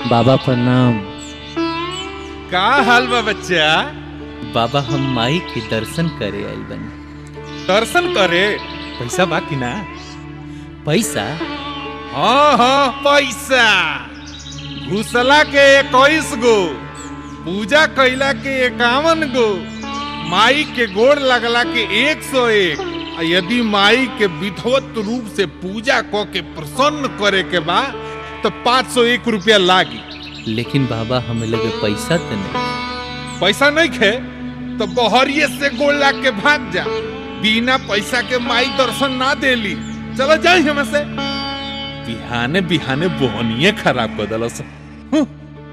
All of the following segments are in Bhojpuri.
बाबा प्रणाम का हाल बा बच्चा बाबा हम माई के दर्शन करे आइल बनी दर्शन करे पैसा बा कि ना पैसा हाँ हाँ पैसा घुसला के इक्कीस गो पूजा कैला के इक्यावन गो माई के गोड़ लगला के एक सौ एक आ यदि माई के विधवत रूप से पूजा क के प्रसन्न करे के बा तो पाँच सौ एक रुपया लागी लेकिन बाबा हमें लगे पैसा तो नहीं पैसा नहीं खे तो बहरिए से गोड़ लाग के भाग जा बिना पैसा के माई दर्शन ना देली चलो जाई हम से बिहाने बिहाने बोहनिए खराब कर दलस हूँ।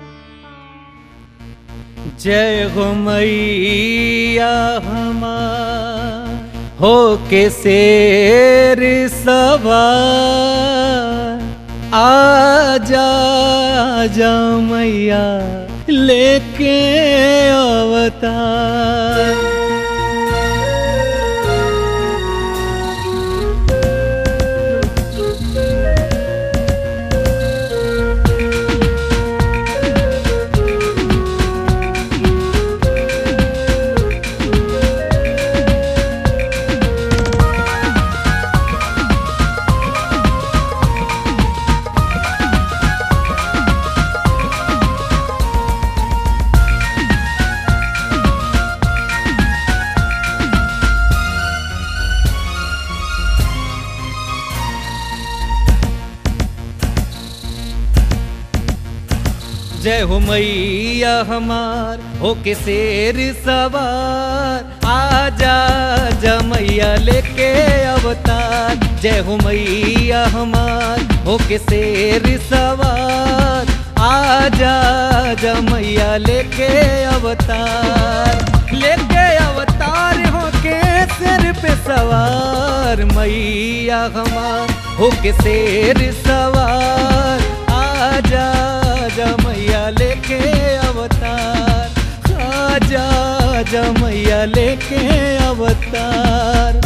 जय हो मैया हमार हो के शेर सवार आजा आजा मैया लेके अवतार जय हो मैया हमार हो के शेर सवार आजा जा मैया लेके अवतार जय हो मैया हमार हो के शेर सवार आजा जा मैया लेके अवतार लेके अवतार हो के सिर पे सवार मैया हमार हो के शेर सवार आजा आजा मैया लेके अवतार आजा आजा मैया लेके अवतार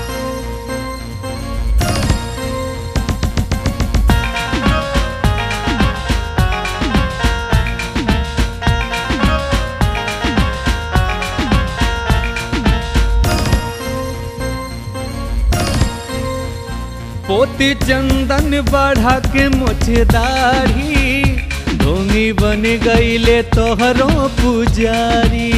पोती चंदन बढ़ा के मुझे दाढ़ी ढोंगी बन गईले तोहरो पुजारी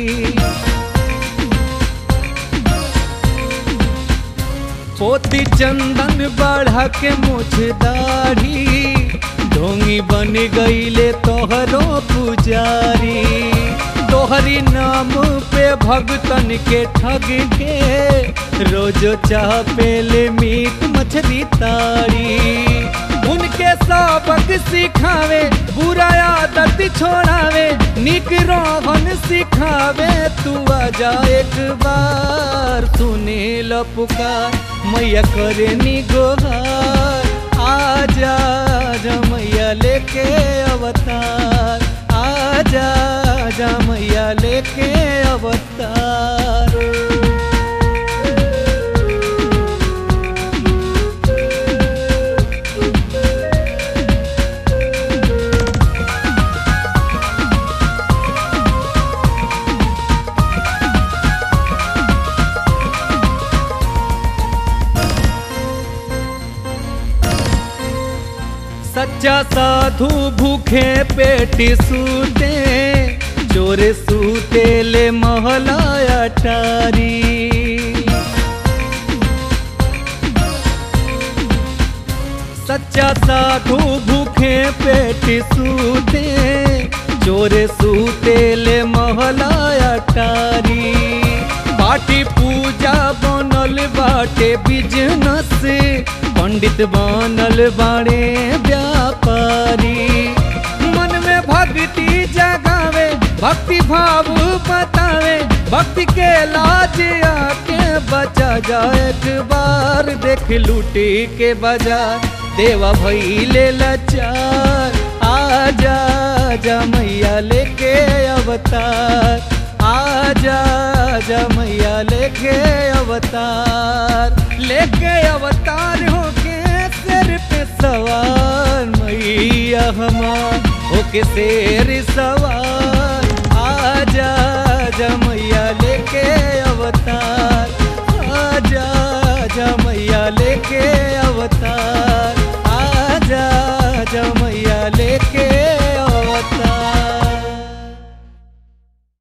पोती चंदन बढ़ा के मुझे दाढ़ी ढोंगी बन गईले तोहरो पुजारी तोहरी नाम पे भगतन के ठग के रोज चाह पेले मीट मछली तारी उनके सबक सिखावे बुरा आदत छोड़ावे निक रोहन सिखावे तू आजा एक बार सुने ल पुकार मैया करे नी गोहार आजा आजा मैया लेके अवतार आजा आजा मैया लेके अवतार सच्चा साधु भूखे पेट सूते चोर सूते ले महलाया टारी सच्चा साधु भूखे पेट सूते चोर सूते ले महलाया टारी पाटी पूजा बनल बाटे बिजनस पंडित बनल बाड़े व्यापारी मन में भक्ति जगावे भक्ति भाव बतावे भक्ति के लाज आके बचा जा एक बार देख लूटी के बाजार देवा भैले लाचार आजा आजा मैया लेके अवतार आजा आजा मैया लेके अवतार लेके अवतार हो के सिर पे सवार मैया हमार होके शेर सवार